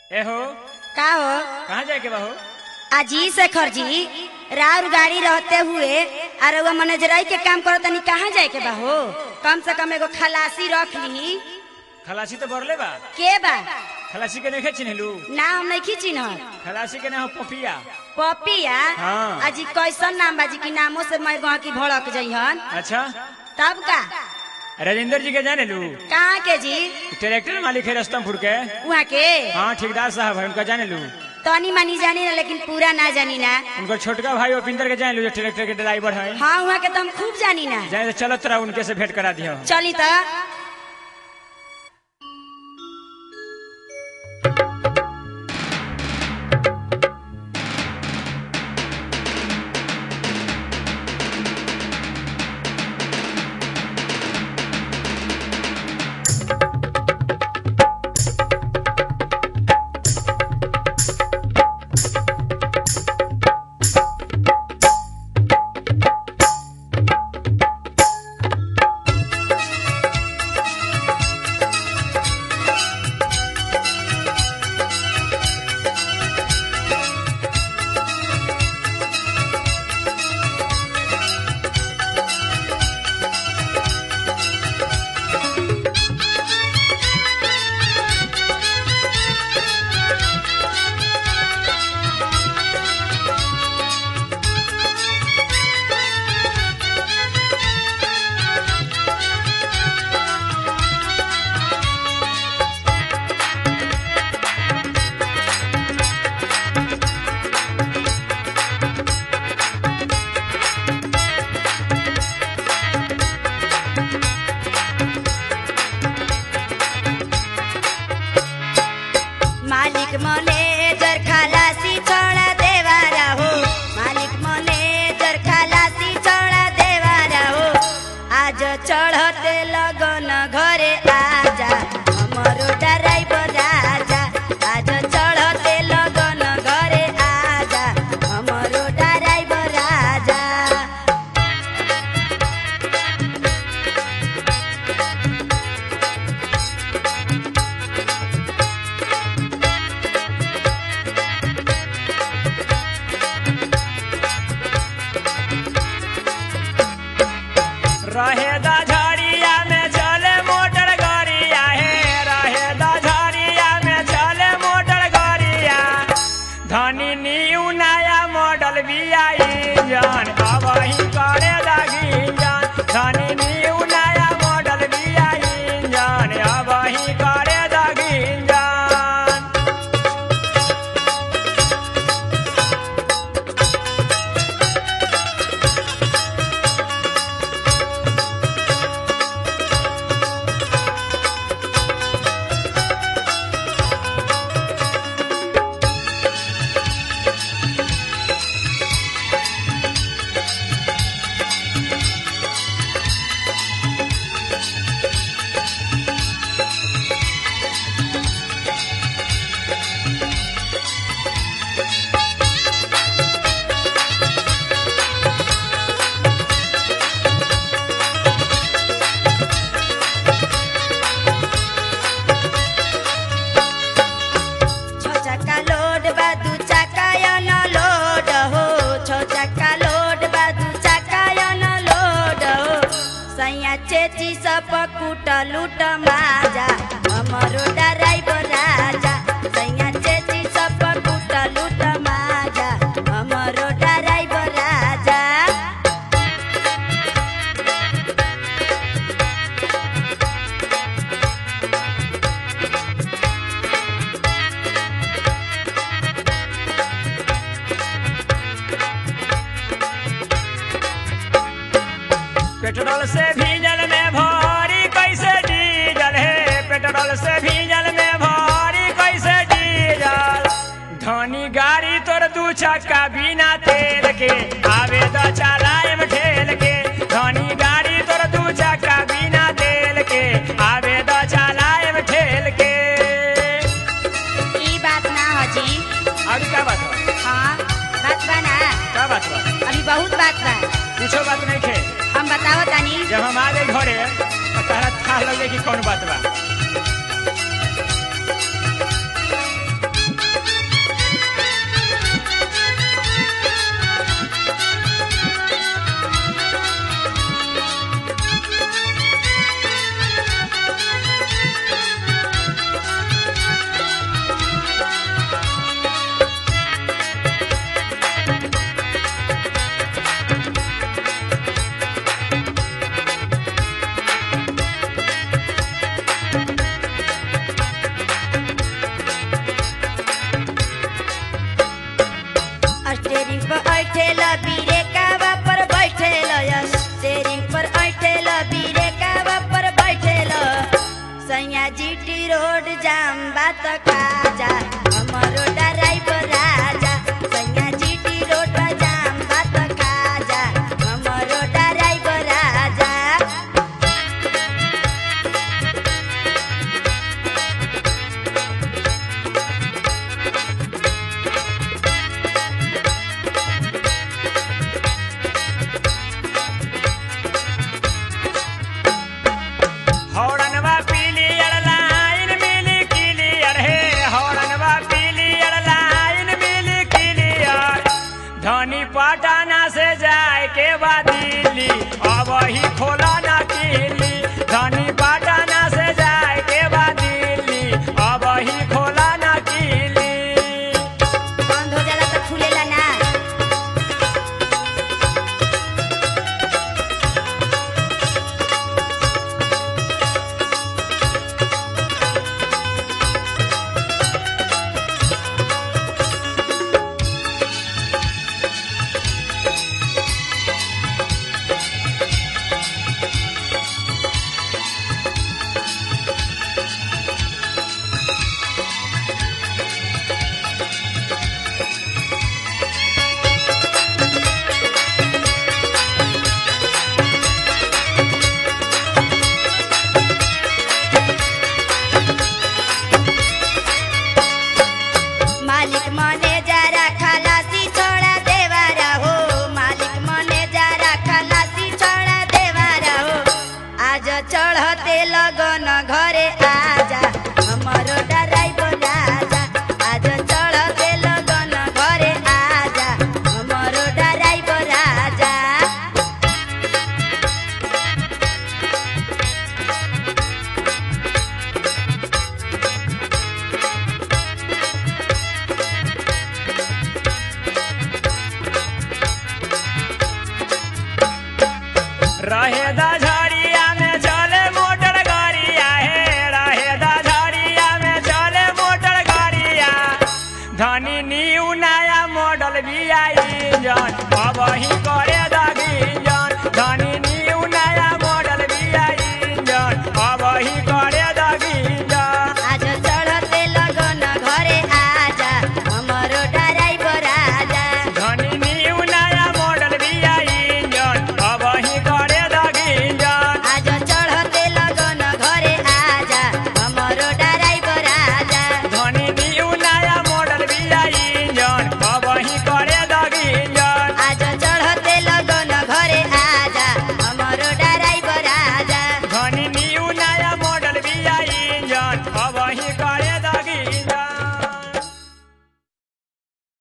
ए हो का हो कहाँ जाए के बा हो अजी शेखर जी राउर गाड़ी रहते हुए अरे वो मैनेजराई के काम करो तनी कहाँ जाए के बा हो कम से कम एगो खलासी रख ली खलासी तो बरले बा के बा खलासी के नहीं चिन्हलू ना हम नहीं खींची न खलासी के नाम पपिया पपिया हाँ। अजी कैसन नाम बाजी की नामों से मैं गाँव की भड़क जइहन अच्छा तब का राजेंद्र जी के जाने लू कहाँ के जी ट्रैक्टर मालिक है रस्तमपुर के वहाँ के हाँ ठेकेदार साहब है उनका जाने लू तनी मनी जानी ना लेकिन पूरा ना जानी ना उनका छोटका भाई उपिंदर के जाने लू जो ट्रैक्टर के ड्राइवर है हाँ वहाँ के तो हम खूब जानी ना जाने तो चलत रहा उनके से भेंट करा दिया चली तो मालिक मैनेजर खलासी छोड़ा देवारा हो मालिक मैनेजर खलासी छोड़ा देवारा हो आज चढ़ते लगन घरे आजा हमरो ड्राइवर राजा आज चढ़ते लगन घरे आजा हमरो ड्राइवर राजा रहेदा झड़िया में चले मोटर गाड़िया हे रहेदा झड़िया में चले मोटर गाड़िया धनी न्यू नया मॉडल भी आई इंजन अब ही करे लगी इंजन धनी न्यू नया मॉडल भी आई इंजन अब ही करे लगी इंजन छो चक्का लोड बा दू चक्का या न लोड हो छो चक्का लोड बा दू चक्का या न लोड हो सैया चेची सब कुट लूट माजा हमरो ड्राइवर राजा सैया चेची सब कुट लूट माजा हमरो ड्राइवर राजा पेट्रोल से भीजल में भारी कैसे डीजल है पेट्रोल से भीजल में भारी कैसे डीजल धनी गाड़ी तोर दू चक्का बिना तेल के आवे तो चलाएम ठेल के धनी गाड़ी तोर दू चक्का बिना तेल के आवे तो चलाएम ठेल के ई बात ना हो जी अभी क्या बात बा हाँ बात बा ना क्या बात बा अभी बहुत बात बा कुछो बात नहीं खे हम बताओ तानी जब हम आ गए घरे तो तारा था लगे कि कौन बात बा जाम बात खाजा हमरो ड्राइवर राजा सैया जीटी रोड जाम बात खाजा हमरो ड्राइवर राजा हौरनवा पीलियर लाइन मिली क्लियर हे हौरनवा पीलियर लाइन मिली क्लियर धनी पटना से जाए के बाद दिल्ली अब ही खोला ना किली धनी पटना से जाए के बाद दिल्ली अब ही खोला ना किली बंद हो जाला तो खुलेला ना मालिक मने जरा खलासी छोड़ा देवारा हो मालिक मने जरा खलासी छोड़ा देवारा हो आज चढ़ते लगन घरे आ